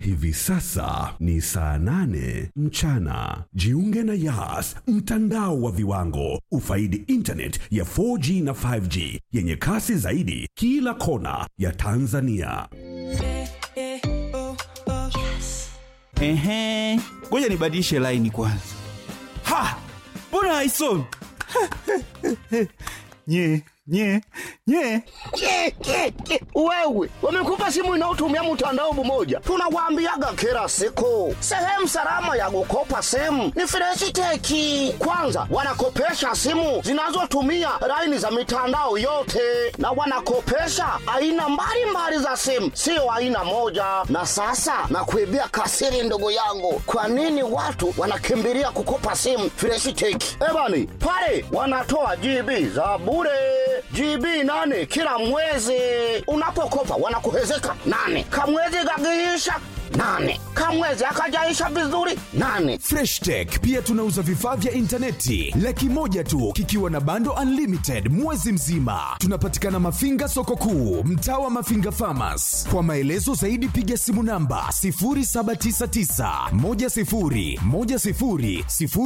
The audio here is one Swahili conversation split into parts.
Hivi sasa ni saa nane mchana. Jiunge na Yas, mtandao wa viwango. Ufaidi internet ya 4G na 5G yenye kasi zaidi kila kona ya Tanzania. Ehe, ngoja nibadilishe laini kwanza. Ha, mbona haisomi? nye nye nye Ke, ke, ke. Wewe wamekupa simu inayotumia mtandao mmoja, tunawaambiaga kila siku, sehemu salama ya kukopa simu ni Freshiteki. Kwanza wanakopesha simu zinazotumia laini za mitandao yote, na wanakopesha aina mbalimbali za simu, sio aina moja. Na sasa nakuibia kasiri, ndugu yangu, kwa nini watu wanakimbilia kukopa simu Freshiteki? Ebani pale wanatoa GB za bure GB nane kila mwezi. Unapokopa wanakuhezeka nane, kamwezi gagiisha nane, kamwezi akajaisha vizuri nane. Fresh Tech pia tunauza vifaa vya intaneti laki moja tu kikiwa na bando unlimited mwezi mzima. Tunapatikana Mafinga soko kuu, mtaa wa Mafinga Farmers. Kwa maelezo zaidi piga simu namba 0799 10 10 00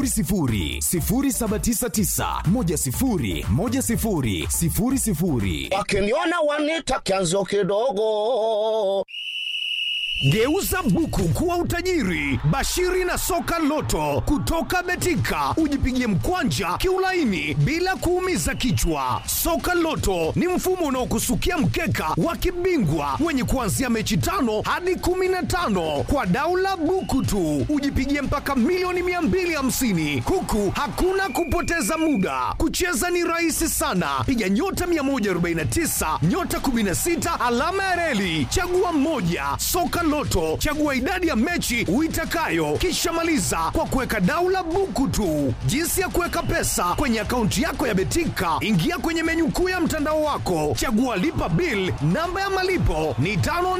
0799 10 10 00. Wakiniona wanita kianzo kidogo. Geuza buku kuwa utajiri. Bashiri na soka loto kutoka Betika, ujipigie mkwanja kiulaini bila kuumiza kichwa. Soka loto ni mfumo unaokusukia mkeka wa kibingwa wenye kuanzia mechi tano hadi kumi na tano kwa daula buku tu, ujipigie mpaka milioni 250 huku hakuna kupoteza muda. Kucheza ni rahisi sana, piga nyota 149 nyota 16 alama ya reli, chagua mmoja. Soka Loto, chagua idadi ya mechi uitakayo, kisha maliza kwa kuweka daula buku tu. Jinsi ya kuweka pesa kwenye akaunti yako ya Betika, ingia kwenye menyu kuu ya mtandao wako, chagua lipa bill. Namba ya malipo ni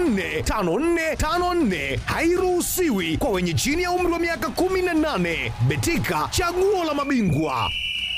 545454, hairuhusiwi kwa wenye chini ya umri wa miaka 18. Betika, chaguo la mabingwa.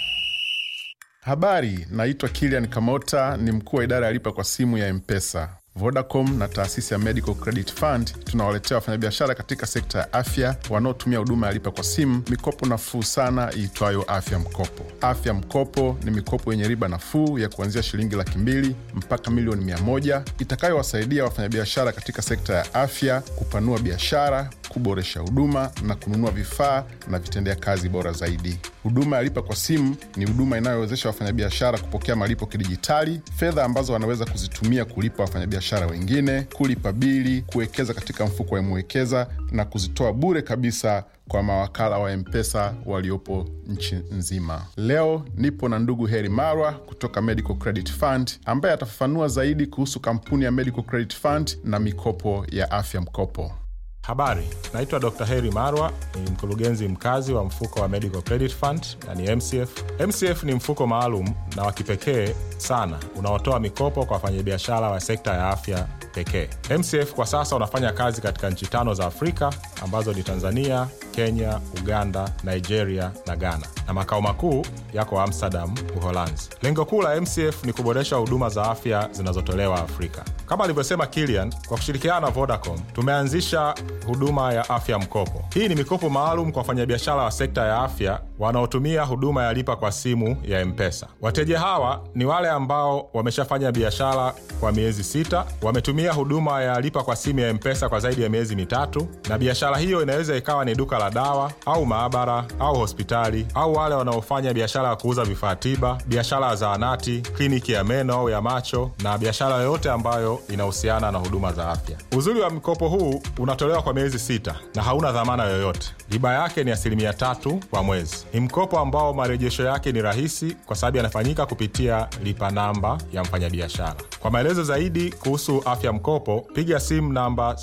Habari, naitwa Kilian Kamota, ni mkuu wa idara ya lipa kwa simu ya Mpesa. Vodacom na taasisi ya Medical Credit Fund tunawaletea wafanyabiashara katika sekta ya afya wanaotumia huduma ya lipa kwa simu mikopo nafuu sana iitwayo Afya Mkopo. Afya Mkopo ni mikopo yenye riba nafuu ya kuanzia shilingi laki mbili mpaka milioni mia moja itakayowasaidia wafanyabiashara katika sekta ya afya kupanua biashara, kuboresha huduma na kununua vifaa na vitendea kazi bora zaidi. Huduma ya lipa kwa simu ni huduma inayowezesha wafanyabiashara kupokea malipo kidijitali, fedha ambazo wanaweza kuzitumia kulipa wafanyabiashara wengine, kulipa bili, kuwekeza katika mfuko wa Mwekeza na kuzitoa bure kabisa kwa mawakala wa Mpesa waliopo nchi nzima. Leo nipo na ndugu Heri Marwa kutoka Medical Credit Fund ambaye atafafanua zaidi kuhusu kampuni ya Medical Credit Fund na mikopo ya afya mkopo. Habari, naitwa Dr. Heri Marwa, ni mkurugenzi mkazi wa mfuko wa Medical Credit Fund na ni MCF. MCF ni mfuko maalum na wa kipekee sana unaotoa mikopo kwa wafanyabiashara wa sekta ya afya pekee. MCF kwa sasa unafanya kazi katika nchi tano za Afrika ambazo ni Tanzania, Kenya, Uganda, Nigeria na Ghana, na makao makuu yako Amsterdam, Uholanzi. Lengo kuu la MCF ni kuboresha huduma za afya zinazotolewa Afrika. Kama alivyosema Kilian, kwa kushirikiana na Vodacom tumeanzisha huduma ya afya mkopo. Hii ni mikopo maalum kwa wafanyabiashara wa sekta ya afya wanaotumia huduma ya lipa kwa simu ya Mpesa. Wateja hawa ni wale ambao wameshafanya biashara kwa miezi sita, wametumia huduma ya lipa kwa simu ya Mpesa kwa zaidi ya miezi mitatu, na biashara hiyo inaweza ikawa ni duka la dawa au maabara au hospitali, au wale wanaofanya biashara ya kuuza vifaa tiba, biashara ya zahanati, kliniki ya meno au ya macho, na biashara yoyote ambayo inahusiana na huduma za afya. Uzuri wa mkopo huu unatolewa kwa miezi sita na hauna dhamana yoyote. Riba yake ni asilimia tatu kwa mwezi. Ni mkopo ambao marejesho yake ni rahisi kwa sababu yanafanyika kupitia lipa namba ya mfanyabiashara. Kwa maelezo zaidi kuhusu afya mkopo, piga simu namba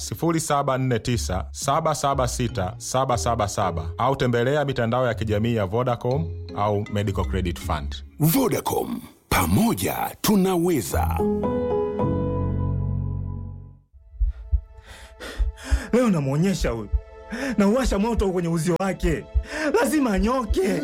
0749 776 777 au tembelea mitandao ya kijamii ya Vodacom au Medical Credit Fund. Vodacom, pamoja tunaweza. Leo namwonyesha huyu, nauwasha moto kwenye uzio wake, lazima anyoke.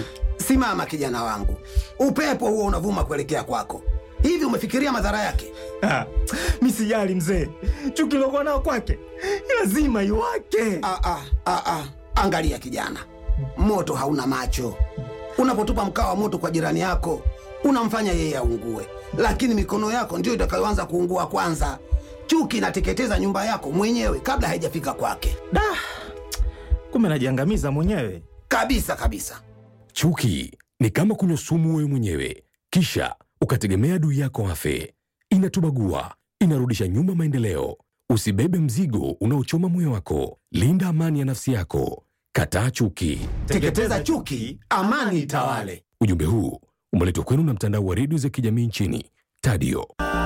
Simama kijana wangu, upepo huo unavuma kuelekea kwako. Hivi umefikiria madhara yake? Ah, mi sijali mzee, chuki lokuwa nao kwake lazima iwake. Ah, ah, ah, ah. Angalia kijana, moto hauna macho. Unapotupa mkaa wa moto kwa jirani yako, unamfanya yeye aungue, lakini mikono yako ndiyo itakayoanza kuungua kwanza. Chuki inateketeza nyumba yako mwenyewe kabla haijafika kwake, Da, kumbe najiangamiza mwenyewe. kabisa kabisa. Chuki ni kama kunywa sumu wewe mwenyewe, kisha ukategemea adui yako afe. Inatubagua, inarudisha nyuma maendeleo. Usibebe mzigo unaochoma moyo wako. Linda amani ya nafsi yako. Kataa chuki. Teketeza chuki, amani itawale. Ujumbe huu umeletwa kwenu na mtandao wa redio za kijamii nchini Tadio.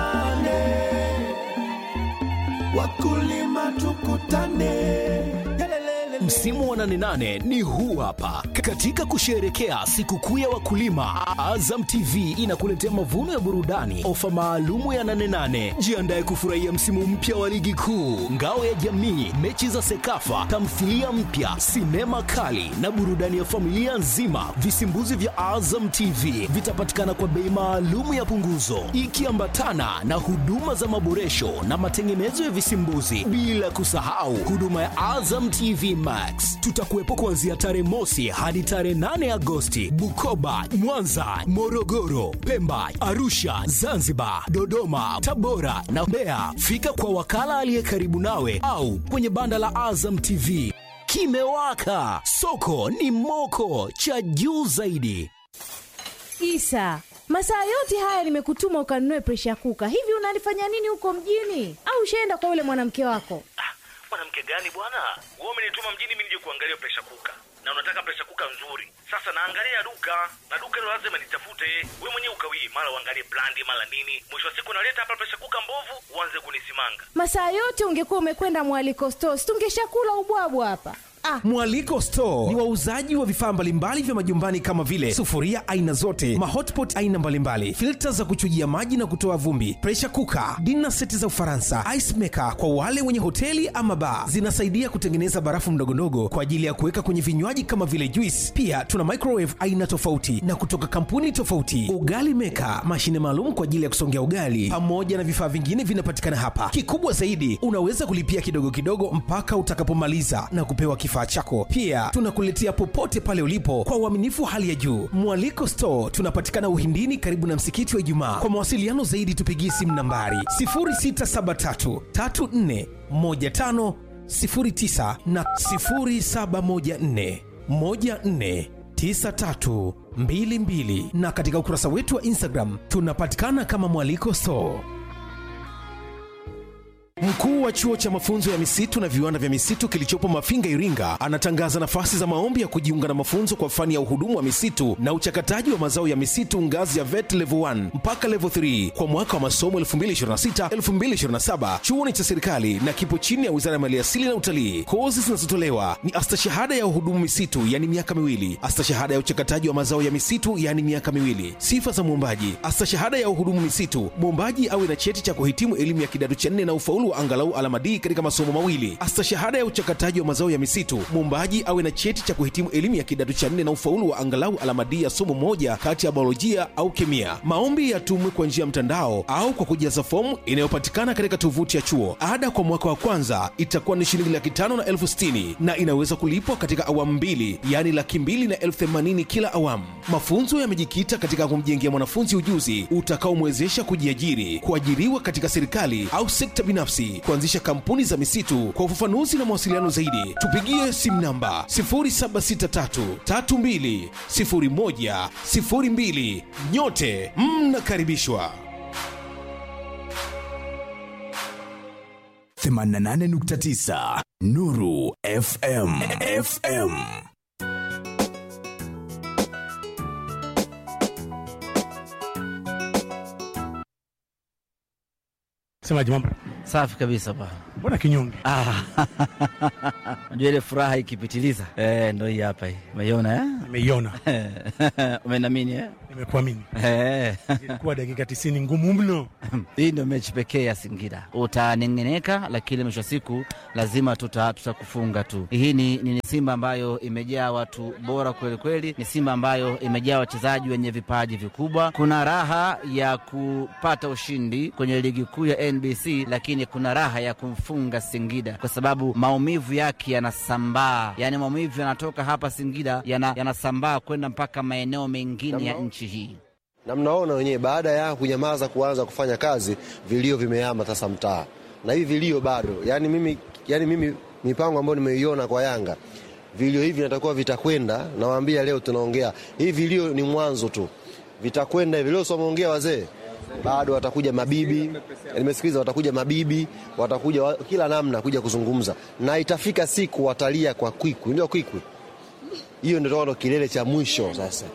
Wakulima tukutane. Msimu wa 88 ni huu hapa. Katika kusherehekea sikukuu ya wakulima, Azam TV inakuletea mavuno ya burudani, ofa maalumu ya 88. Jiandae kufurahia msimu mpya wa ligi kuu, ngao ya jamii, mechi za Sekafa, tamthilia mpya, sinema kali na burudani ya familia nzima. Visimbuzi vya Azam TV vitapatikana kwa bei maalumu ya punguzo, ikiambatana na huduma za maboresho na matengenezo ya visimbuzi, bila kusahau huduma ya Azam TV Max. Tutakuwepo kuanzia tarehe mosi hadi tarehe 8 Agosti, Bukoba, Mwanza, Morogoro, Pemba, Arusha, Zanzibar, Dodoma, Tabora na Mbeya. Fika kwa wakala aliye karibu nawe au kwenye banda la Azam TV. Kimewaka, soko ni moko, cha juu zaidi. Isa, masaa yote haya nimekutuma ukanunue presha kuka. Hivi unalifanya nini huko mjini? Au ushaenda kwa yule mwanamke wako? mwanamke gani bwana wewe umenituma mjini mimi nije kuangalia presha kuka na unataka presha kuka nzuri sasa naangalia duka na duka hilo lazima nitafute we mwenyewe ukawii mara uangalie brandi mara nini mwisho wa siku naleta hapa presha kuka mbovu uanze kunisimanga Masaa yote ungekuwa umekwenda mwaliko stores, tungeshakula ubwabwa hapa. Ah, Mwaliko Store ni wauzaji wa vifaa mbalimbali vya majumbani kama vile sufuria aina zote, mahotpot aina mbalimbali, filta za kuchujia maji na kutoa vumbi, pressure cooker, dinner seti za Ufaransa, ice maker kwa wale wenye hoteli ama bar. Zinasaidia kutengeneza barafu ndogondogo kwa ajili ya kuweka kwenye vinywaji kama vile juice. Pia tuna microwave aina tofauti na kutoka kampuni tofauti, ugali maker, mashine maalum kwa ajili ya kusongea ugali, pamoja na vifaa vingine vinapatikana hapa. Kikubwa zaidi, unaweza kulipia kidogo kidogo mpaka utakapomaliza na kupewa kifaa chako. Pia tunakuletea popote pale ulipo kwa uaminifu wa hali ya juu. Mwaliko Store tunapatikana Uhindini, karibu na msikiti wa Ijumaa. Kwa mawasiliano zaidi, tupigie simu nambari 0673 34 15 09 na 0714 14 9322 na katika ukurasa wetu wa Instagram tunapatikana kama Mwaliko Store. Mkuu wa chuo cha mafunzo ya misitu na viwanda vya misitu kilichopo Mafinga, Iringa, anatangaza nafasi za maombi ya kujiunga na mafunzo kwa fani ya uhudumu wa misitu na uchakataji wa mazao ya misitu ngazi ya VET level 1 mpaka level 3 kwa mwaka wa masomo 2026-2027. Chuo ni cha serikali na kipo chini ya Wizara ya Maliasili na Utalii. Kozi zinazotolewa ni astashahada ya uhudumu misitu, yani miaka miwili, astashahada ya uchakataji wa mazao ya misitu, yani miaka miwili. Sifa za mwombaji: astashahada ya uhudumu misitu, mwombaji awe na cheti cha kuhitimu elimu ya kidato cha nne na ufaulu wa angalau alama D katika masomo mawili. Astashahada ya uchakataji wa mazao ya misitu, mwombaji awe na cheti cha kuhitimu elimu ya kidato cha nne na ufaulu wa angalau alama D ya somo moja kati ya biolojia au kemia. Maombi yatumwe kwa njia ya mtandao au kwa kujaza fomu inayopatikana katika tovuti ya chuo. Ada kwa mwaka wa kwanza itakuwa ni shilingi laki tano na elfu sitini na inaweza kulipwa katika awamu mbili, yaani laki mbili na elfu themanini kila awamu. Mafunzo yamejikita katika kumjengea mwanafunzi ujuzi utakaomwezesha kujiajiri, kuajiriwa katika serikali au sekta binafsi, kuanzisha kampuni za misitu. Kwa ufafanuzi na mawasiliano zaidi, tupigie simu namba 0763320102. Nyote mnakaribishwa. 88.9 Nuru FM FM Semaji mambo Safi kabisa pa. mbona kinyonge? Ah, Unajua ile furaha ikipitiliza eh, ndo hii hapa hii. Umeiona eh? Nimeiona. Umenamini eh? Nimekuamini. Eh. Ilikuwa dakika 90 ngumu mno. Hii ndio mechi pekee ya Singida. Utanengeneka, lakini mwisho wa siku lazima tuta tutakufunga tu. Hii ni, ni, ni Simba ambayo imejaa watu bora kweli kweli, ni Simba ambayo imejaa wachezaji wenye vipaji vikubwa. Kuna raha ya kupata ushindi kwenye ligi kuu ya NBC, lakini kuna raha ya kumfunga Singida kwa sababu maumivu yake yanasambaa, yaani maumivu yanatoka hapa Singida yana- yanasambaa kwenda mpaka maeneo mengine ya nchi hii. na mnaona wenyewe, baada ya kunyamaza kuanza kufanya kazi, vilio vimehama sasa mtaa, na hivi vilio bado. Yani mimi, yani mimi mipango ambayo nimeiona kwa Yanga, vilio hivi natakuwa vitakwenda. Nawaambia leo tunaongea hivi, vilio ni mwanzo tu, vitakwenda hivi. Leo someongea wazee, bado watakuja mabibi, nimesikiliza, watakuja mabibi, watakuja wa, kila namna kuja kuzungumza, na itafika siku watalia kwa kwikwi, ndio kwikwi hiyo, ndio ndo kilele cha mwisho sasa.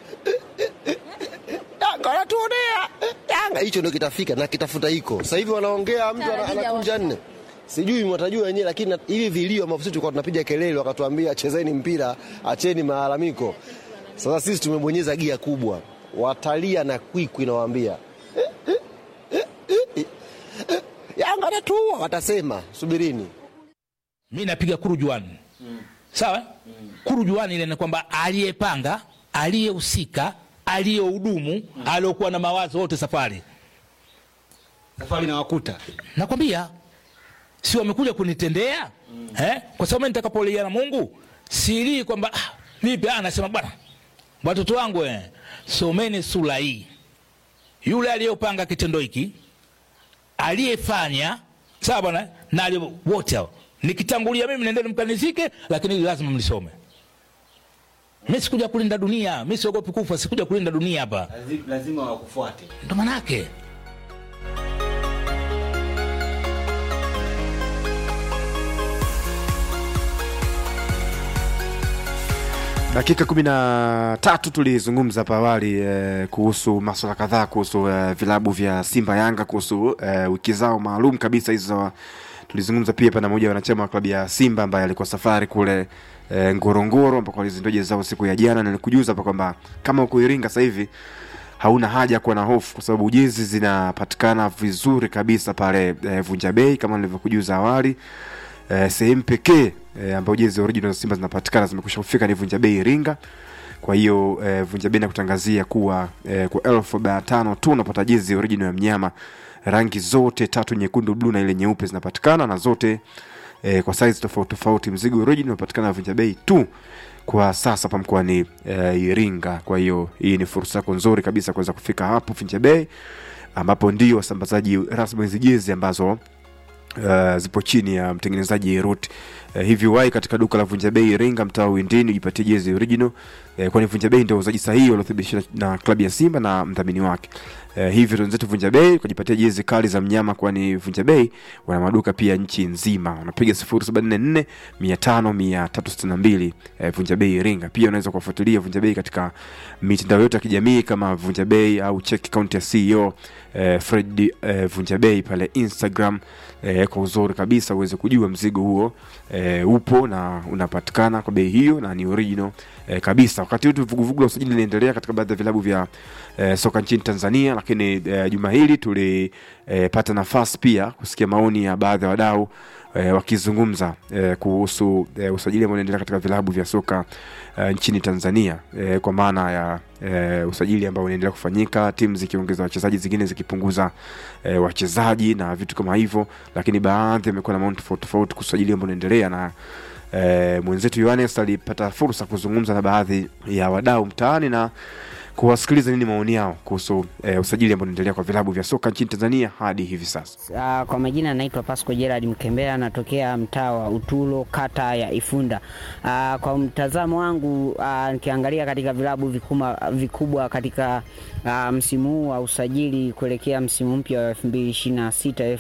Yanga wanatuonea Yanga, hicho ndio kitafika na kitafuta hiko. Sasa hivi wanaongea, mtu ana- anakunja nne, sijui mwatajua wenyewe, lakini na- hivi vilio ambavyo sisi tulikuwa tunapiga kelele, wakatuambia chezeni mpira, acheni malalamiko. Sasa sisi tumebonyeza gia kubwa, watalia na kwikwi, nawaambia Yanga anatuua, watasema subirini. mi napiga kurujuani sawa kurujuani ile ni kwamba aliyepanga aliyehusika aliyehudumu aliokuwa na mawazo wote safari safari na wakuta nakwambia si wamekuja kunitendea eh? kwa sababu mimi nitakapolia na mungu silii kwamba ah, vipi ah, nasema bwana watoto wangu eh, someni sura hii yule aliyopanga kitendo hiki aliyefanya sawa bwana na aliye- wote hao nikitangulia mimi nendeni mkanizike lakini hili lazima mlisome mi sikuja kulinda dunia mi siogopi kufa sikuja kulinda dunia hapa lazima wakufuate ndo manake dakika kumi na tatu tulizungumza hapa awali eh, kuhusu maswala kadhaa kuhusu eh, vilabu vya simba yanga kuhusu eh, wiki zao maalum kabisa hizo za tulizungumza pia pana moja wanachama wa klabu ya simba ambaye alikuwa safari kule eh, ngorongoro ambako walizindua jezi zao siku ya jana na nilikujuza hapa kwamba kama uko iringa sasa hivi hauna haja ya kuwa na hofu kwa sababu jezi zinapatikana vizuri kabisa pale eh, vunja bei kama nilivyokujuza awali eh, sehemu pekee eh, ambayo jezi original za Simba zinapatikana zimekusha kufika ni Vunja Bei Iringa. Kwa hiyo eh, Vunja Bei nakutangazia kuwa eh, kwa elfu arobaini na tano tu unapata jezi original ya mnyama, rangi zote tatu, nyekundu, bluu na ile nyeupe zinapatikana na zote eh, kwa size tofauti tofauti. Mzigo original unapatikana Vunja Bei tu kwa sasa hapa mkoani eh, Iringa. Kwa hiyo hii ni fursa yako nzuri kabisa kuweza kufika hapo Vunja Bei ambapo ndio wasambazaji rasmi hizi jezi ambazo uh, zipo chini ya mtengenezaji Rut. Uh, hivi wai katika duka la Vunja Bei Iringa, mtaa wa Windini, ujipatie jezi original uh, kwani Vunja Bei ndio wauzaji sahihi waliothibitishwa na klabu ya Simba na mdhamini wake. Uh, hivi wenzetu Vunja Bei kujipatia jezi kali za mnyama, kwani Vunja Bei wana maduka pia nchi nzima. Unapiga 0744 500 362 uh, Vunja Bei Iringa. Pia unaweza kuwafuatilia Vunja Bei katika mitandao yote ya kijamii kama Vunja Bei au check account ya CEO eh, Fred eh, Vunja Bei pale Instagram eh, kwa uzuri kabisa uweze kujua mzigo huo eh, upo na unapatikana kwa bei hiyo na ni original eh, kabisa. Wakati huu vuguvugu la usajili linaendelea katika baadhi ya vilabu vya eh, soka nchini Tanzania, lakini eh, juma hili tulipata eh, nafasi pia kusikia maoni ya baadhi ya wadau eh, wakizungumza eh, kuhusu eh, usajili ambao unaendelea katika vilabu vya soka eh, nchini Tanzania eh, kwa maana ya eh, usajili ambao unaendelea kufanyika, timu zikiongeza wachezaji, zingine zikipunguza eh, wachezaji na vitu kama hivyo, lakini baadhi wamekuwa na maoni tofauti tofauti kuhusu usajili ambao unaendelea na eh, mwenzetu Yohanes alipata fursa kuzungumza na baadhi ya wadau mtaani na kuwasikiliza nini maoni yao kuhusu eh, usajili ambao unaendelea kwa vilabu vya soka nchini Tanzania hadi hivi sasa. Uh, kwa majina naitwa Pasco Gerard Mkembea, natokea mtaa wa Utulo, kata ya Ifunda. Uh, kwa mtazamo wangu uh, nikiangalia katika vilabu vikubwa, vikubwa katika uh, msimu huu wa usajili kuelekea msimu mpya wa 2026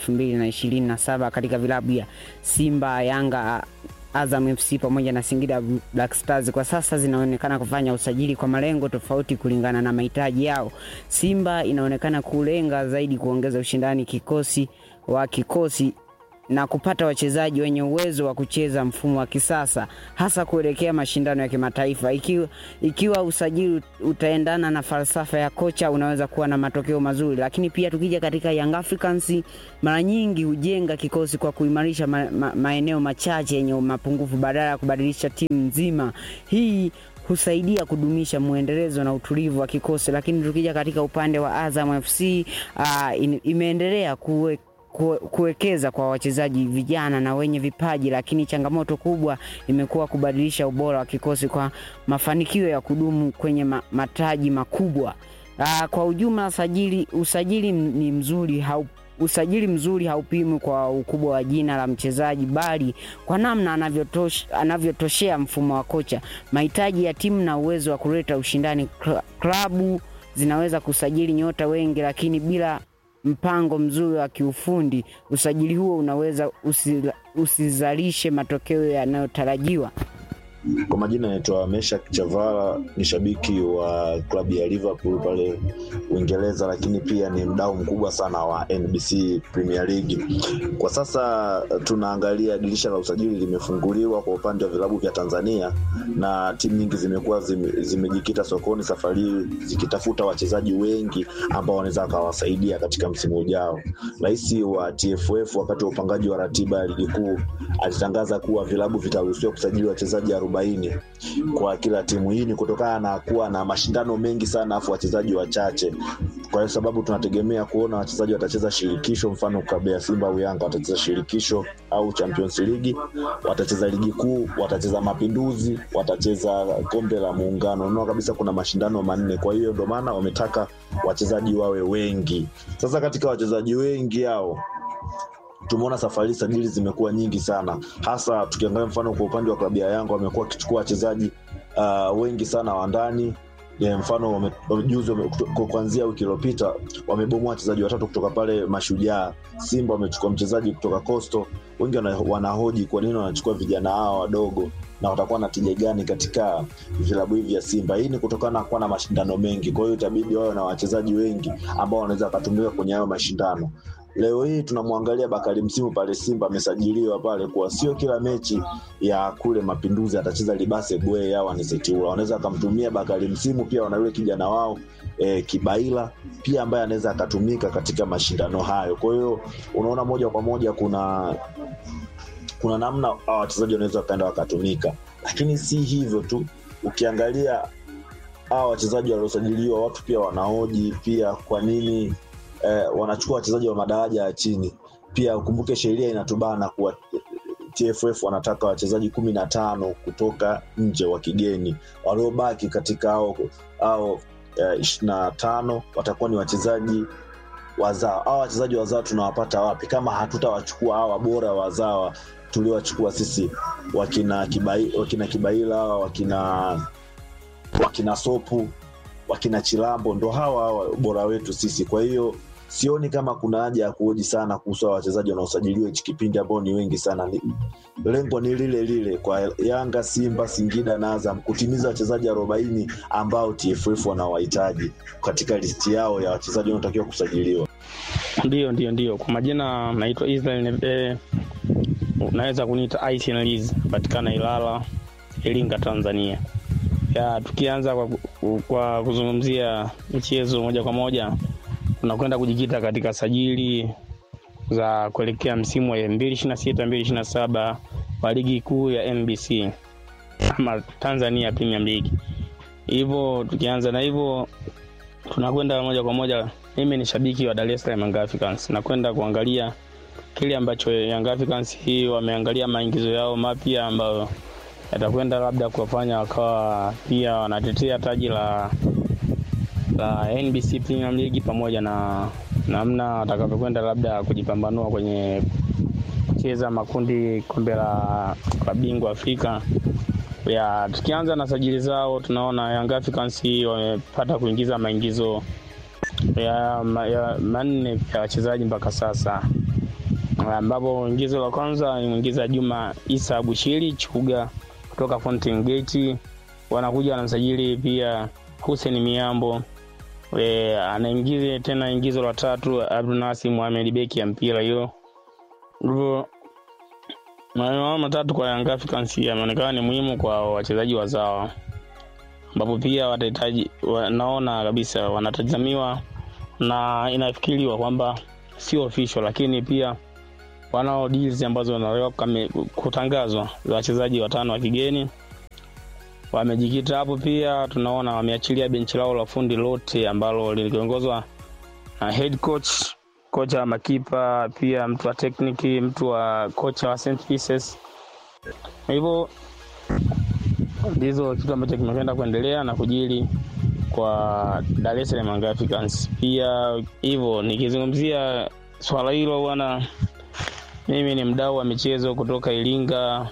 2027 katika vilabu ya Simba, Yanga Azam FC pamoja na Singida Black Stars kwa sasa zinaonekana kufanya usajili kwa malengo tofauti kulingana na mahitaji yao. Simba inaonekana kulenga zaidi kuongeza ushindani kikosi wa kikosi na kupata wachezaji wenye uwezo wa kucheza mfumo wa kisasa hasa kuelekea mashindano ya kimataifa. Ikiwa, ikiwa usajili utaendana na falsafa ya kocha, unaweza kuwa na matokeo mazuri. Lakini pia tukija katika Young Africans, mara nyingi hujenga kikosi kwa kuimarisha ma, ma, maeneo machache yenye mapungufu badala ya kubadilisha timu nzima. Hii husaidia kudumisha mwendelezo na utulivu wa kikosi. Lakini tukija katika upande wa Azam FC uh, in, imeendelea kuwe kue- kuwekeza kwa wachezaji vijana na wenye vipaji, lakini changamoto kubwa imekuwa kubadilisha ubora wa kikosi kwa mafanikio ya kudumu kwenye ma, mataji makubwa. Aa, kwa ujumla sajili, usajili m- ni mzuri hau, usajili mzuri haupimwi kwa ukubwa wa jina la mchezaji bali kwa namna anavyotosh, anavyotoshea mfumo wa kocha, mahitaji ya timu na uwezo wa kuleta ushindani. Kla- Klabu zinaweza kusajili nyota wengi, lakini bila mpango mzuri wa kiufundi, usajili huo unaweza usila- usizalishe matokeo yanayotarajiwa. Kwa majina naitwa Meshak Chavala, ni shabiki wa klabu ya Liverpool pale Uingereza, lakini pia ni mdau mkubwa sana wa NBC Premier League. Kwa sasa tunaangalia dirisha la usajili limefunguliwa kwa upande wa vilabu vya Tanzania na timu nyingi zimekuwa zime- zimejikita sokoni safari hii zikitafuta wachezaji wengi ambao wanaweza wakawasaidia katika msimu ujao. Rais wa TFF wakati wa upangaji wa ratiba ya ligi kuu alitangaza kuwa vilabu vitaruhusiwa kusajili wachezaji arobaini kwa kila timu. Hii ni kutokana na kuwa na mashindano mengi sana afu wachezaji wachache, kwa sababu tunategemea kuona wachezaji watacheza shirikisho, mfano klabu ya Simba au Yanga watacheza shirikisho au Champions League, watacheza ligi kuu, watacheza Mapinduzi, watacheza kombe la Muungano. Unaona kabisa kuna mashindano manne, kwa hiyo ndio maana wametaka wachezaji wawe wengi. Sasa katika wachezaji wengi hao tumeona safari hii sajili zimekuwa nyingi sana, hasa tukiangalia mfano kwa upande wa klabu ya Yanga wamekuwa wakichukua wachezaji uh, wengi sana wa ndani Ya mfano wame- wame- juzi wame- kuto- kuanzia wiki iliyopita wamebomoa wachezaji watatu kutoka pale Mashujaa. Simba wamechukua mchezaji kutoka Coastal. Wengi wana- wanahoji kwa nini wanachukua vijana hawa wadogo na watakuwa na tija gani katika vilabu hivi vya Simba. Hii ni kutokana na kuwa na mashindano mengi, kwa hiyo itabidi wawe na wachezaji wengi ambao wanaweza wakatumika kwenye hayo mashindano. Leo hii tunamwangalia Bakari Msimu pale Simba amesajiliwa pale, kuwa sio kila mechi ya kule Mapinduzi atacheza Libase Bwe au Anisetiula. Wanaweza akamtumia Bakari Msimu, pia wana yule kijana wao e, Kibaila pia ambaye anaweza akatumika katika mashindano hayo. Kwa hiyo unaona moja kwa moja kuna kuna namna hawa wachezaji wanaweza wakaenda wakatumika, lakini si hivyo tu. Ukiangalia hawa wachezaji waliosajiliwa, watu pia wanahoji pia kwa nini eh, wanachukua wachezaji wa madaraja ya chini. Pia ukumbuke sheria inatubana kuwa TFF wanataka wachezaji kumi na tano kutoka nje wa kigeni, waliobaki katika hao hao ishirini na tano watakuwa ni wachezaji wazao. Hawa wachezaji wazao tunawapata wapi kama hatutawachukua hawa bora wazawa tuliowachukua sisi, wakina Kibai, wakina Kibaila hawa, wakina wakina Sopu, wakina Chilambo, ndo hawa hawa bora wetu sisi. Kwa hiyo sioni kama kuna haja ya kuhoji sana kuhusu hawa wachezaji wanaosajiliwa hichi kipindi ambao ni wengi sana. Ni, lengo ni lile lile kwa Yanga, Simba, Singida na Azam kutimiza wachezaji arobaini ambao TFF wanawahitaji katika listi yao ya wachezaji wanaotakiwa kusajiliwa. Ndio, ndio, ndio. Kwa majina naitwa Israel Nebe, unaweza kuniita Aisin Liz, patikana Ilala, Iringa, Tanzania. Ya, tukianza kwa, kwa kuzungumzia michezo moja kwa moja, tunakwenda kujikita katika sajili za kuelekea msimu wa 2026 2027 wa ligi kuu ya NBC ama Tanzania Premier League. Hivyo tukianza na hivyo tunakwenda moja kwa moja. Mimi ni shabiki wa Dar es Salaam Young Africans, nakwenda kuangalia kile ambacho Young Africans hii wameangalia maingizo yao mapya ambayo yatakwenda labda kuwafanya wakawa pia wanatetea taji la la NBC Premier League pamoja na namna watakavyokwenda labda kujipambanua kwenye kucheza makundi kombe la la bingwa Afrika. Ya, tukianza na sajili zao tunaona Young Africans hii wamepata kuingiza maingizo ya, ma- ya manne ya wachezaji mpaka sasa ambapo ingizo la kwanza ni mwingiza Juma Isa Bushiri Chuga kutoka Fountain Gate. Wanakuja wanamsajili pia Hussein Miambo e, anaingiza tena ingizo la tatu Abdunasi Mohamed beki ya mpira hiyo. Hivyo Maneno hayo matatu kwa Young Africans yameonekana ni muhimu kwa wachezaji wazawa, ambapo pia watahitaji wa, naona kabisa wanatazamiwa na inafikiriwa kwamba sio official, lakini pia wanao deals ambazo wanaweza kame- kutangazwa za wachezaji watano wa kigeni wamejikita hapo. Pia tunaona wameachilia benchi lao la fundi lote ambalo liliongozwa na head coach, kocha wa makipa, pia mtu wa tekniki, mtu wa kocha wa St Pieces. Kwa hivyo ndizo kitu ambacho kimekwenda kuendelea na kujili kwa Dar es Salaam Young Africans. Pia hivyo nikizungumzia swala hilo bwana, mimi ni mdau wa michezo kutoka Iringa,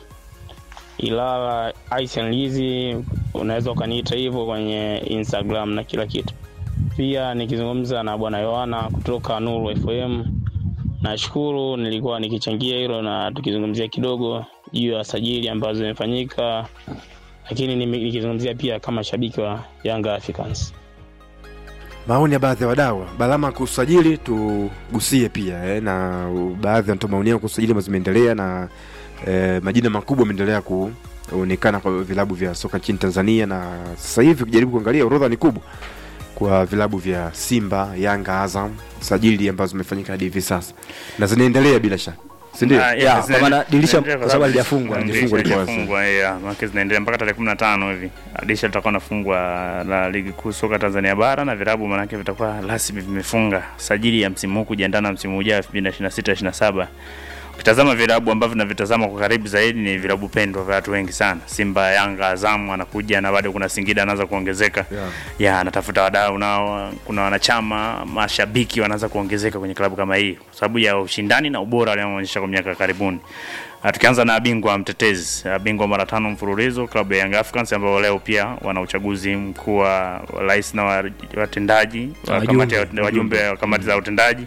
Ilala, Ice and Lizzy, unaweza ukaniita hivyo kwenye Instagram na kila kitu. Pia nikizungumza na bwana Yohana kutoka Nuru FM, nashukuru nilikuwa nikichangia hilo na tukizungumzia kidogo juu ya sajili ambazo zimefanyika, lakini nimi- nikizungumzia pia kama shabiki wa Young Africans. maoni ya baadhi ya wadau balama kusajili tugusie pia eh, na baadhi wanatoa maoni yao kuhusu sajili ambazo zimeendelea na eh, majina makubwa ameendelea kuonekana kwa vilabu vya soka nchini tanzania na sasa hivi ukijaribu kuangalia orodha ni kubwa kwa vilabu vya simba yanga azam sajili ambazo zimefanyika hadi hivi sasa na zinaendelea bila shaka sindio Ah, yeah, kwa maana dirisha- kwa sababu halijafungwa. Halijafungwa liko wazi. Halijafungwa, yeah, maana zinaendelea mpaka tarehe 15 hivi. Dirisha litakuwa nafungwa la ligi kuu soka Tanzania bara na vilabu manake vitakuwa rasmi vimefunga sajili ya msimu huu kujiandaa na msimu ujao 2026 27. Ukitazama vilabu ambavyo navitazama kwa karibu zaidi ni vilabu pendwa vya watu wengi sana. Simba, Yanga, Azamu anakuja na bado kuna Singida anaanza kuongezeka. Yeah. Ya, anatafuta wadau nao, kuna wanachama, mashabiki wanaanza kuongezeka kwenye klabu kama hii kwa sababu ya ushindani na ubora walioonyesha kwa miaka ya karibuni. Ah, Tukianza na bingwa mtetezi, ah, bingwa mara tano mfululizo klabu ya Young Africans ambao leo pia wana uchaguzi mkuu wa rais na wa- watendaji wa Wajumbe. kamati ya wajumbe wa kamati za utendaji.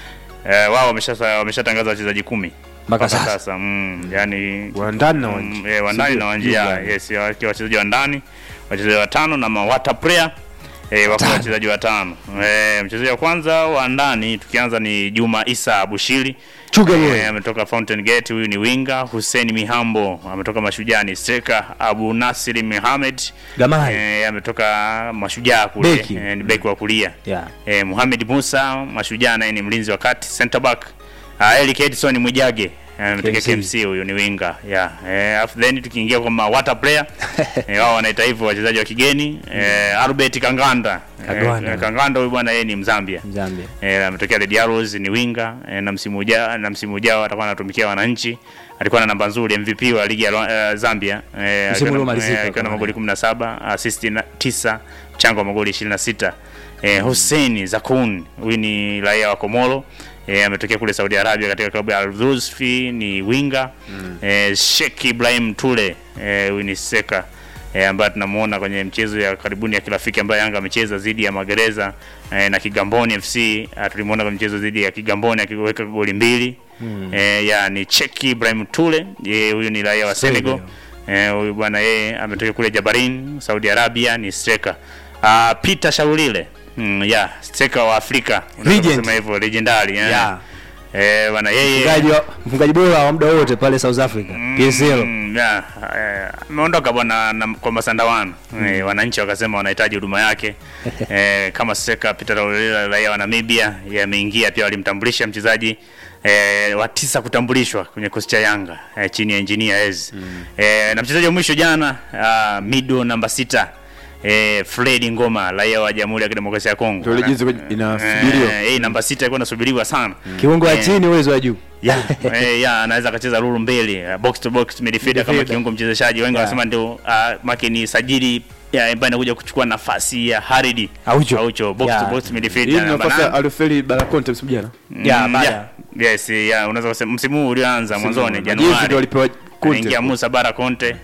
Eh, wao wamesha wameshatangaza wachezaji kumi Mpaka sasa. mm, yani wa ndani na wa mm, nje. eh, wa ndani Sivyo? na wa nje ya, Jumla. yes ya- wakiwa wachezaji wa ndani wachezaji watano na mawata player eh, wako wachezaji watano eh, mchezaji wa kwanza wa ndani tukianza ni Juma Isa Abushiri Chuga boy. eh, ametoka Fountain Gate huyu ni winga Hussein Mihambo ametoka Mashujani striker Abu Nasir Mohamed Gamai. eh, ametoka Mashujaa kule Beki. eh, ni beki wa kulia Yeah. eh, Mohamed Musa Mashujaa naye ni mlinzi wa kati center back uh, Eric Edson Mwijage eh, ametokea KMC. KMC huyu ni winga yeah. eh, afu then tukiingia kwa ma water player eh, wao wanaita hivyo wachezaji wa kigeni eh, Albert Kanganda Kagwana. eh, Kanganda huyu bwana yeye ni Mzambia Zambia. eh, ametokea Red Arrows ni winga eh, na msimu ujao na msimu ujao atakuwa anatumikia wananchi alikuwa na namba nzuri MVP wa ligi ya uh, Zambia eh, Msimu alikuwa na- uliomalizika eh, alikuwa na kwa magoli 17 assist na 9 mchango wa magoli 26 eh, Hussein Zakun huyu ni raia wa Komoro eh, ametokea kule Saudi Arabia katika klabu ya Al Dhusfi ni winga mm. eh, Sheikh Ibrahim Tule eh, huyu ni seka eh, ambaye tunamuona kwenye mchezo ya karibuni ya kirafiki ambayo Yanga amecheza dhidi ya Magereza eh, na Kigamboni FC ah, tulimuona kwenye mchezo dhidi ya Kigamboni akiweka goli mbili Mm. eh, ya ni Cheki Ibrahim Tule yeye huyu ni raia wa Senegal eh, huyu bwana yeye ametoka kule Jabarin Saudi Arabia ni striker uh, Peter Shaulile mm, ya striker wa Afrika unaweza Legend. kusema hivyo legendary eh. Yeah. eh, bwana yeye Mfungaji wa- mfungaji bora wa muda wote pale South Africa PSL. Mm, yeah, eh, ameondoka bwana na- kwa Masandawana Mm. eh, wananchi wakasema wanahitaji huduma yake eh, kama Seka Peter Raulila raia wa Namibia yeye ameingia pia walimtambulisha mchezaji eh, wa tisa kutambulishwa kwenye kikosi cha Yanga eh, chini ya engineer Ez eh, na mchezaji wa mwisho jana uh, mido namba sita eh, Fred Ngoma raia wa Jamhuri ya Kidemokrasia ya Kongo Ndio ile jinsi inasubiriwa. eh, hii namba sita ilikuwa inasubiriwa sana Kiungo wa Eh, chini uwezo wa juu. ya eh, ya anaweza akacheza ruru mbili uh, box to box midfielder kama Midfielder. kiungo mchezeshaji wengi Yeah. wanasema ndio uh, make ni sajili ya ambaye anakuja kuchukua nafasi ya Haridi Aucho. Aucho box Yeah. to box hii midfielder ni namba nafasi ya nane. alifeli barakonte msimu jana Mm, yeah. Yes, yeah, unaweza kusema msimu huu ulioanza Msimu mwanzoni huu. Majeshi ndio Januari. walipewa Conte. Anaingia Musa Bara Conte.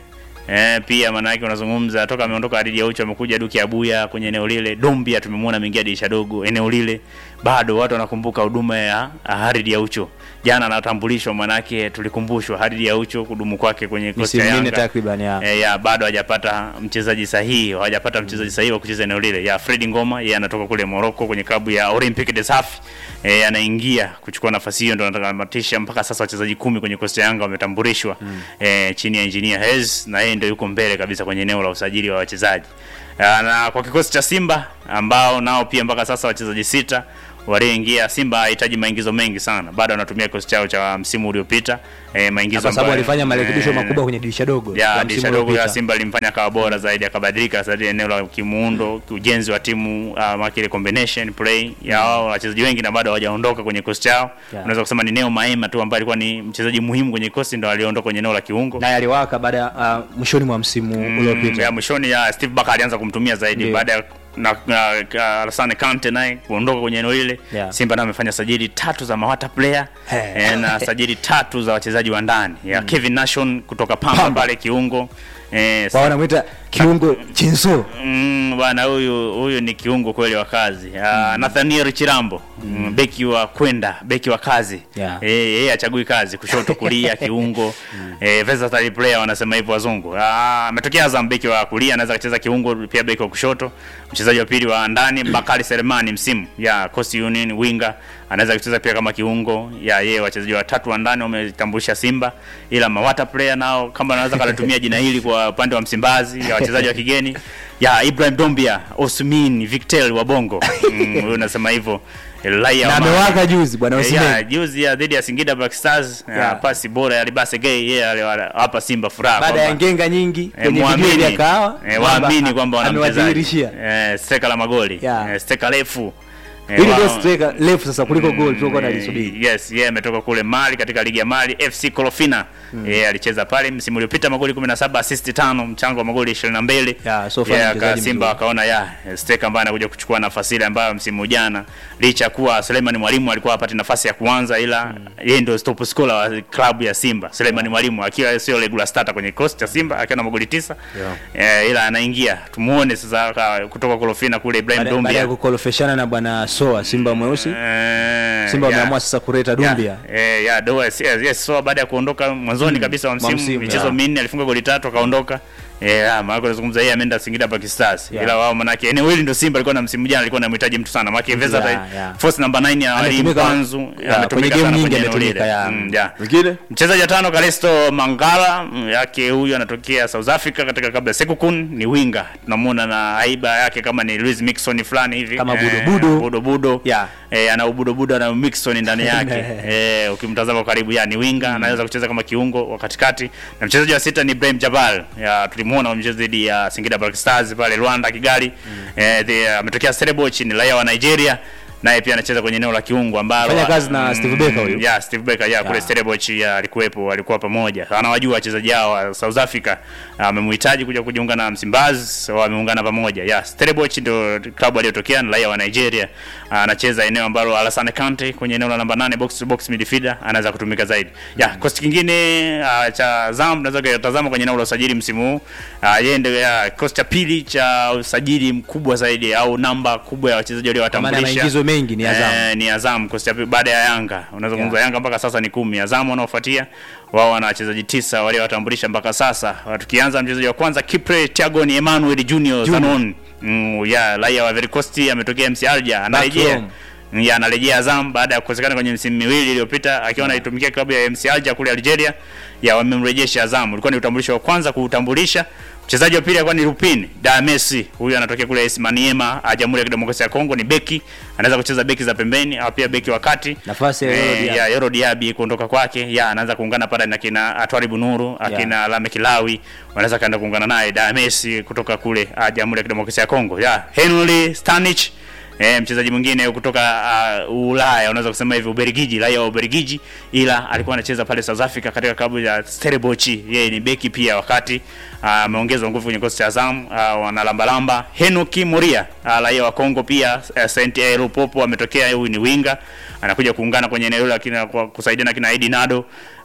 Eh, pia maana yake unazungumza toka ameondoka Adidi Aucho amekuja Duki Abuya kwenye eneo lile. Dombia tumemwona ameingia dirisha dogo eneo lile. Bado watu wanakumbuka huduma ya Haridi Aucho. Jana anatambulishwa manake tulikumbushwa Haridi Aucho kudumu kwake kwenye kosi ya misimu minne Yanga. takriban ya E, ya bado hajapata mchezaji sahihi, hawajapata mchezaji sahihi wa kucheza eneo lile. Ya Fred Ngoma yeye anatoka kule Morocco kwenye klabu ya Olympique de Safi. E, anaingia kuchukua nafasi hiyo, ndo anatamatisha mpaka sasa wachezaji kumi kwenye kosti ya Yanga wametambulishwa mm. e, chini ya engineer Hez na yeye ndio yuko mbele kabisa kwenye eneo la usajili wa wachezaji. Ah, Na kwa kikosi cha Simba ambao nao pia mpaka sasa wachezaji sita walioingia. Simba hahitaji maingizo mengi sana, bado anatumia kikosi chao cha msimu uliopita e, maingizo kwa sababu ambayo- alifanya marekebisho eh, makubwa kwenye dirisha dogo la ya msimu dirisha dogo ya uliopita. Simba limfanya akawa bora zaidi, akabadilika zaidi eneo la kimuundo, ujenzi wa timu uh, makile combination play ya wao wachezaji wengi na bado hawajaondoka kwenye kikosi chao. Yeah. Unaweza kusema ni Neo Maema tu ambaye alikuwa ni mchezaji muhimu kwenye kikosi, ndo aliondoka kwenye eneo la kiungo naye aliwaka baada ya uh, mwishoni mwa msimu Mm, uliopita ya mwishoni ya Steve Barker alianza kumtumia zaidi Ndiyo. baada ya na, na, na Alassane Kante naye kuondoka kwenye eneo lile Yeah. Simba naye amefanya sajili tatu za mawata player eh, na sajili tatu za wachezaji wa ndani ya Kevin Nation kutoka Pamba, Pamba. pale kiungo eh, wao wanamwita kiungo chinso Mm, bwana huyu huyu ni kiungo kweli wa kazi. Uh, Nathaniel Chirambo mm. beki wa kwenda, beki wa kazi. Yeah. Eh, yeye achagui kazi, kushoto kulia kiungo. Eh, versatile player wanasema hivyo wazungu. Ah, ametokea Azam beki wa kulia, anaweza kucheza kiungo pia beki wa kushoto. Mchezaji wa pili wa ndani Bakari Selemani msimu ya Coast Union winger anaweza kucheza pia kama kiungo. Ya yeye wachezaji watatu wa ndani wametambulisha Simba, ila mawata player nao kama anaweza kalatumia jina hili kwa upande wa Msimbazi ya wachezaji wa kigeni ya Ibrahim Dombia, Osmin Victel wa Bongo. Mm, huyu nasema hivyo. Raia na wa Mali. amewaka juzi bwana Eh, Osimhen ya, juzi ya dhidi ya Singida Black Stars ya, Yeah. pasi bora ya Libase Gay yeye aliwapa Simba furaha baada ya kwamba- ngenga nyingi Eh, kwenye video muamini ya kahawa eh, waamini kwamba wana mchezaji amewadhihirishia eh, steka la magoli Yeah. eh, steka refu eh, hili wao- ndio striker refu sasa kuliko goal tulikuwa tunalisubiri Yes, yeye ametoka kule Mali katika ligi ya Mali FC Kolofina. Yeye alicheza pale msimu uliopita magoli 17, assist 5, mchango wa magoli 22. Yeah, so far ni Yeah, mchezaji aka- Simba mzuri. wakaona ya steka ambaye anakuja kuchukua nafasi ile ambayo msimu jana licha ya kuwa Suleiman Mwalimu alikuwa hapati nafasi ya kuanza ila yeye ndio top scorer wa klabu ya Simba. Suleiman Mwalimu akiwa sio regular starter kwenye kikosi cha Simba akiwa na magoli 9. Eh, ila anaingia. Tumuone sasa aka- kutoka Kolofina kule Ibrahim baada baada ya Dombia. kukolofeshana na bwana Soa Simba mweusi Eh, Simba yeah. wameamua sasa kuleta Dumbia Eh, ya Doa yes, yes, yes. So baada ya kuondoka mwanzoni Mm, kabisa wa mwa msimu msimu, michezo yeah. minne alifunga goli tatu akaondoka. Eh, ah, maana tunazungumza yeye ameenda Singida Black Stars. Yeah. Ila wao manake eneo hili ndio Simba alikuwa na msimu jana alikuwa anamhitaji mtu sana. Maana Versatile Yeah, yeah. force number 9 ya Ali Ametumika- Mpanzu yeah, kwenye ametumika game sana nyingi kwenye eneo ametumika, lile. yeah. Mm, yeah. Mwingine? Mchezaji wa tano Kalesto Mangala mm, yake huyu anatokea South Africa katika kabla Sekukun ni winga. Tunamuona na aiba yake kama ni Luis Mixon fulani hivi. Kama Eh, budo-budo. budo budo. Yeah. Eh, ana ubudo budo na Mixon ndani yake. eh, ukimtazama kwa karibu ya ni winga anaweza kucheza kama kiungo wa katikati. Na mchezaji wa sita ni Ibrahim Jabal. Ya tulimuona mchezo dhidi ya Singida Black Stars pale Rwanda Kigali. Eh, the- ametokea Stellenbosch ni raia wa Nigeria. Naye pia anacheza kwenye eneo la kiungo ambalo Fanya kazi na Steve Barker huyu. Yeah, Steve Barker yeah, kule Yeah. Stellenbosch yeah, alikuwepo, walikuwa pamoja. Anawajua wachezaji hao wa South Africa. Amemhitaji kuja kujiunga na Msimbazi, wameungana pamoja. Yeah, Stellenbosch ndio klabu aliyotokea, ni raia wa Nigeria. Anacheza eneo ambalo Alassane Kante kwenye eneo la namba 8 box to box midfielder anaweza kutumika zaidi. Yeah, kosti kingine uh, cha Zam tunaweza kutazama kwenye eneo la usajili msimu huu. Uh, yeye ndio yeah, kosti cha pili cha usajili mkubwa zaidi au namba kubwa ya wachezaji maana waliowatambulisha. maingizo mengi ni Azam Eh, ni Azam kosti ya pili baada ya Yanga. Unazungumza Yanga mpaka sasa ni kumi. Azam wanaofuatia wao wana wachezaji tisa waliowatambulisha mpaka sasa. Tukianza mchezaji wa kwanza Kipre Tiagon Emmanuel Junior Junior. Zanon. Mm, ya raia wa Ivory Coast ametokea MC Alger anarejea. home. Ya anarejea Azam baada ya kukosekana kwenye msimu miwili iliyopita akiwa anaitumikia klabu ya MC Alger kule Algeria. Ya wamemrejesha Azam. Ulikuwa ni utambulisho wa kwanza kuutambulisha. Mchezaji wa pili alikuwa ni Lupin Da Messi. Huyu anatokea kule AS Maniema, ah, Jamhuri ya Kidemokrasia ya Kongo, ni beki. Anaweza kucheza beki za pembeni au pia beki wa kati. nafasi ya Yoro Eh, Diaby. ya Yoro Diaby kuondoka kwake, ya anaanza kuungana pale na kina Atwari Bunuru, akina Lame Kilawi, wanaweza kaenda kuungana naye Da Messi kutoka kule ah, Jamhuri ya Kidemokrasia ya Kongo. Ya Henry Stanich Eh, mchezaji mwingine kutoka uh, Ulaya unaweza kusema hivi Ubelgiji, raia wa Ubelgiji, ila alikuwa anacheza pale South Africa katika klabu ya Stellenbosch. Yeye ni beki pia, wakati ah, ameongezwa nguvu kwenye kikosi cha Azam, uh, wanalambalamba. Henoki Moria, uh, raia wa Kongo pia, uh, Saint Eloi Lupopo ametokea, huyu ni winga, anakuja kuungana kwenye eneo la kina kwa kusaidia na kina Edi Nado.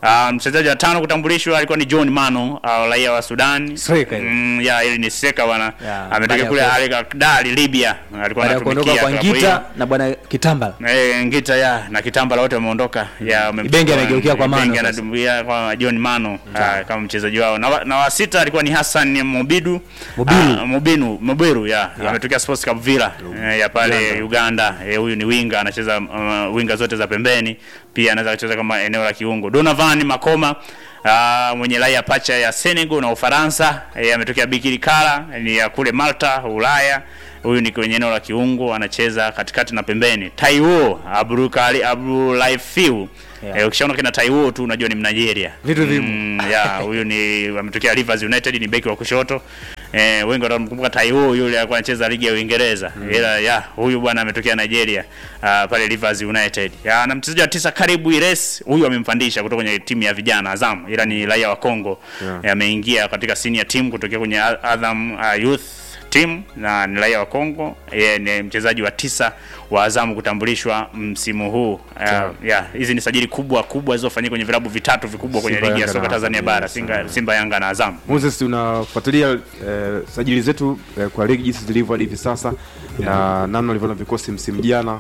Uh, mchezaji wa tano kutambulishwa alikuwa ni John Mano, uh, raia wa Sudan. Striker yule. Mm, ya ili ni striker bwana. Yeah, baada Ametokea ya kule ku- Al Ahly Libya. Alikuwa baada ya kuondoka anatumikia kwa klabu hiyo. ngita na bwana kitambala Eh, Ngita ya na Kitambala wote wameondoka. Ya wamemchukua- Ibenge anageukia kwa Mano Ibenge sasa. anadumbukia kwa John Mano ah, kama mchezaji wao. Na, wa- na wa sita alikuwa ni Hassan Mobidu. Mobiru. Ah, Mobinu, Mobiru ya. Ametokea Sports Club Villa eh, ya pale Uganda. Eh, huyu ni winga anacheza uh, winga zote za pembeni. Pia anaweza kucheza kama eneo la kiungo. Donovan Makoma Uh, mwenye raia pacha ya Senegal na Ufaransa eh, ametokea Bikiri Kala ni ya kule Malta Ulaya. Huyu ni kwenye eneo la kiungo anacheza katikati na pembeni. Taiwo Abdulkali Abdulaifiu Yeah. Eh, ukishaona kina Taiwo tu unajua ni Mnigeria. Vitu vimo. Mm, yeah, huyu ni ametokea Rivers United ni beki wa kushoto. Eh, wengi watamkumbuka Taiwo yule alikuwa anacheza ligi ya Uingereza. Ila ya huyu bwana ametokea Nigeria uh, pale Rivers United. Ya, na mchezaji wa tisa Karibu Ires huyu amempandisha kutoka kwenye timu ya vijana Azam ila ni raia wa Kongo. Yeah. Eh, ameingia katika senior team kutokea kwenye A- Azam uh, Youth team na ni raia wa Kongo. Yeye ni mchezaji wa tisa wa Azam kutambulishwa msimu huu. Sawa. Uh, yeah, hizi ni sajili kubwa kubwa zilizofanyika kwenye vilabu vitatu vikubwa kwenye Simba, ligi ya Yanga soka na Tanzania Azam, bara, yes. Simba, Simba Yanga na Azam. Moses, unafuatilia eh, sajili zetu eh, kwa ligi jinsi zilivyo hadi hivi sasa na namna ulivyoona vikosi msimu jana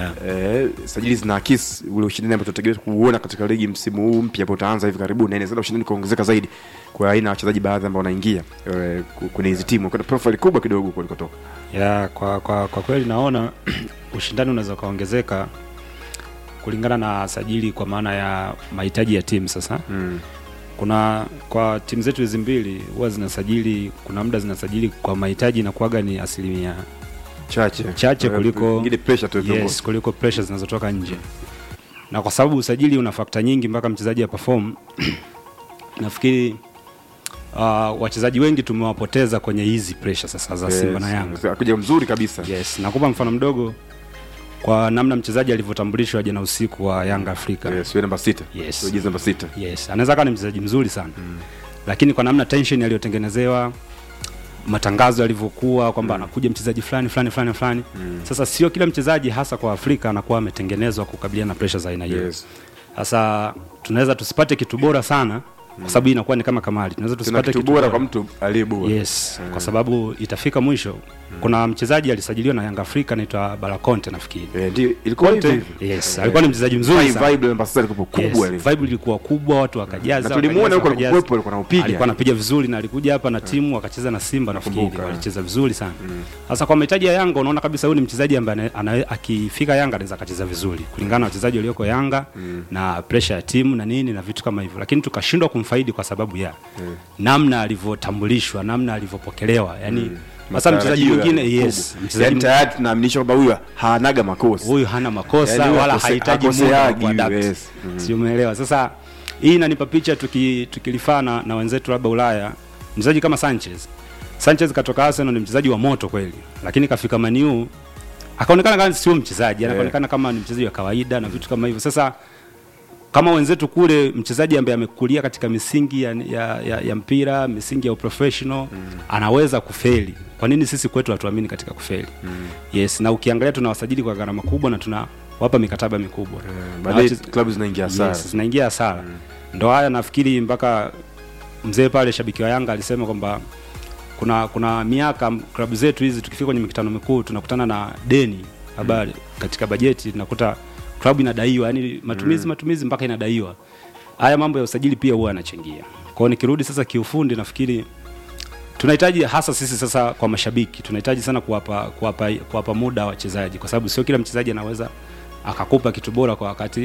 eh, sajili zinaakisi ule ushindani ambao tunategemea kuuona katika ligi msimu huu mpya ambao utaanza hivi karibuni, na inaweza ushindani kuongezeka zaidi kwa aina ya wachezaji baadhi ambao wanaingia eh, ku- kwenye hizi timu kuna profile kubwa kidogo kulikotoka. ya kwa, kwa, kwa kweli naona ushindani unaweza ukaongezeka kulingana na sajili kwa maana ya mahitaji ya timu sasa mm. kuna kwa timu zetu hizi mbili huwa zinasajili kuna muda zinasajili kwa mahitaji inakuwaga ni asilimia chache chache Eh, kuliko ingine pressure tu ya viongozi. yes, kuliko pressure zinazotoka nje na kwa sababu usajili una fakta nyingi mpaka mchezaji aperform nafikiri uh, wachezaji wengi tumewapoteza kwenye hizi pressure sasa za Yes, Simba na Yanga akuja mzuri kabisa yes nakupa mfano mdogo kwa namna mchezaji alivyotambulishwa jana usiku wa Yanga Afrika yes, namba sita yes. jezi namba sita yes anaweza kuwa ni mchezaji mzuri sana mm. lakini kwa namna tension aliyotengenezewa matangazo yalivyokuwa kwamba anakuja mchezaji fulani fulani fulani fulani Mm. sasa sio kila mchezaji hasa kwa Afrika anakuwa ametengenezwa kukabiliana na pressure za aina hiyo Yes. sasa tunaweza tusipate kitu bora sana kwa sababu hii inakuwa ni kama kamari tunaweza Tuna tusipate kitu bora kwa mtu aliye bora yes Mm. kwa sababu itafika mwisho kuna mchezaji alisajiliwa na Yanga Afrika anaitwa Balakonte nafikiri ndio ilikuwa Conte, hivyo hivyo. yes Eh, alikuwa ni mchezaji mzuri vibe- sana vibe namba sita ilikuwa kubwa ile. yes, vibe ilikuwa kubwa watu wakajaza Na tulimuona wakajaza, huko wakajaza. alikuwepo, alikuwa anaupiga. alikuwa anapiga vizuri na alikuja hapa na timu wakacheza na Simba nafikiri Nakumbuka, walicheza vizuri sana sasa kwa mahitaji ya Yanga unaona kabisa huyu ni mchezaji ambaye ana- ana- akifika Yanga anaweza akacheza vizuri kulingana na wachezaji walioko Yanga na pressure ya timu na nini na vitu kama hivyo lakini tukashindwa kumfaidi kwa sababu ya namna alivyotambulishwa namna alivyopokelewa yani hasa mchezaji Matarajio mwingine makubwa. yes Yaani tayari tunaaminisha kwamba huyu hanaga makosa huyu hana makosa Yaani huyu wala akose- hahitaji muda wa akoseagi, kuadapt yes. Mm. si umeelewa sasa hii inanipa picha tuki, tukilifaa na, na wenzetu labda Ulaya mchezaji kama Sanchez Sanchez katoka Arsenal ni mchezaji wa moto kweli lakini kafika Maniu akaonekana kama sio mchezaji anaonekana kama ni mchezaji wa kawaida na vitu kama hivyo sasa kama wenzetu kule mchezaji ambaye amekulia katika misingi ya, ya, ya, ya mpira misingi ya uprofessional mm. anaweza kufeli kwa nini sisi kwetu hatuamini katika kufeli mm. yes na ukiangalia tunawasajili kwa gharama kubwa na tunawapa mikataba mikubwa Na baadaye wache- klabu zinaingia hasara. yes, zinaingia hasara ndo haya nafikiri mpaka mzee pale shabiki wa Yanga alisema kwamba kuna kuna miaka m- klabu zetu hizi tukifika kwenye mikutano mikuu tunakutana na deni habari katika bajeti tunakuta klabu inadaiwa yani matumizi Mm. matumizi mpaka inadaiwa haya mambo ya usajili pia huwa yanachangia kwao nikirudi sasa kiufundi nafikiri tunahitaji hasa sisi sasa kwa mashabiki tunahitaji sana kuwapa kuwapa kuwapa muda wachezaji kwa sababu sio kila mchezaji anaweza akakupa kitu bora kwa wakati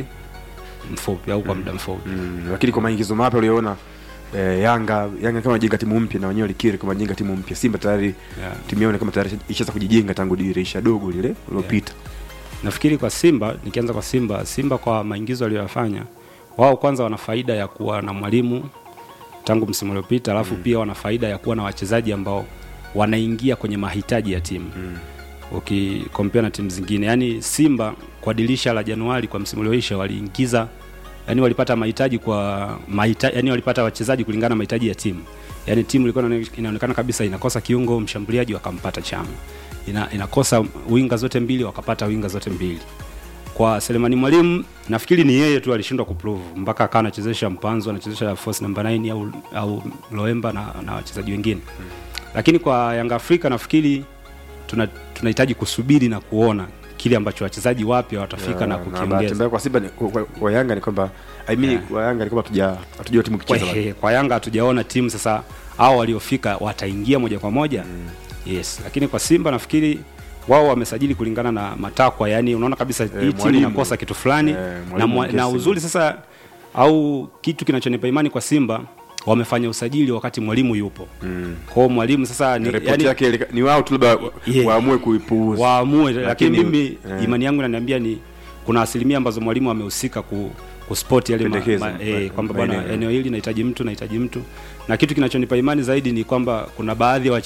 mfupi au kwa muda mfupi Mm, lakini kwa maingizo mapya uliona eh, Yanga Yanga kama jenga timu mpya na wenyewe walikiri kama jenga timu mpya. Simba tayari Yeah. timu yao ni kama tayari ishaanza kujijenga tangu dirisha dogo lile lilopita. nafikiri kwa Simba, nikianza kwa Simba, Simba kwa maingizo aliyoyafanya wao, kwanza wana faida ya kuwa na mwalimu tangu msimu uliopita, alafu mm. pia wana faida ya kuwa na wachezaji ambao wanaingia kwenye mahitaji ya timu mm. ukikompea na timu zingine. Yani Simba kwa dirisha la Januari kwa msimu ulioisha waliingiza yani walipata mahitaji kwa mahitaji, yani walipata wachezaji kulingana na mahitaji ya timu. Yani timu ilikuwa inaone- inaonekana kabisa inakosa kiungo mshambuliaji, wakampata Chama ina, inakosa winga zote mbili wakapata winga zote mbili kwa Selemani Mwalimu nafikiri ni yeye tu alishindwa kuprove mpaka akawa anachezesha Mpanzo, anachezesha force number 9 au au Loemba na, na wachezaji wengine lakini kwa Yanga Afrika nafikiri tuna tunahitaji kusubiri na kuona kile ambacho wachezaji wapya watafika na bahati kukiongeza. mbaya kwa Simba ni, kwa, kwa Yanga ni kwamba I mean, Yeah. kwa Yanga ni kwamba hatuja hatujua timu Kwa, kicheza bado. kwa Yanga hatujaona timu sasa hao waliofika wataingia moja kwa moja yes, lakini kwa Simba nafikiri wao wamesajili kulingana na matakwa, yani unaona kabisa hii timu mwalimu. inakosa kitu fulani Eh, na, mwalimu mwa, na Mkesi. uzuri sasa au kitu kinachonipa imani kwa Simba wamefanya usajili wakati mwalimu yupo mm. kwao mwalimu sasa ni, Ripoti yake ilika- ni wao tu labda wa- waamue kuipuuza waamue lakini Lakini- mimi eh. imani yangu inaniambia ni kuna asilimia ambazo mwalimu amehusika ku kuspoti yale ma, Pendekeza, ma, ma- eh, kwamba bwana maeneo. eneo hili nahitaji mtu nahitaji mtu na kitu kinachonipa imani zaidi ni kwamba kuna baadhi ya